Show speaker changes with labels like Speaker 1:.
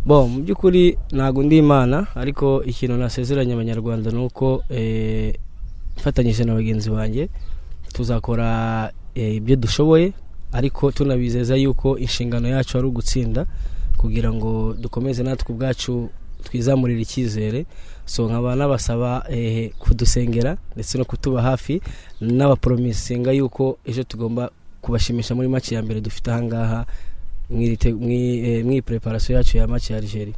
Speaker 1: bo mu by'ukuri ntabwo undi imana ariko ikintu nasezeranye abanyarwanda ni uko mfatanyije na bagenzi banjye tuzakora ibyo dushoboye ariko tunabizeza yuko inshingano yacu ari ugutsinda kugira ngo dukomeze natwe ubwacu twizamurira icyizere so nkaba nabasaba kudusengera ndetse no kutuba hafi n'abaporomisinga yuko ejo tugomba kubashimisha muri make ya mbere dufite ahangaha mu ipreparasiyo yacu ya make ya Algeria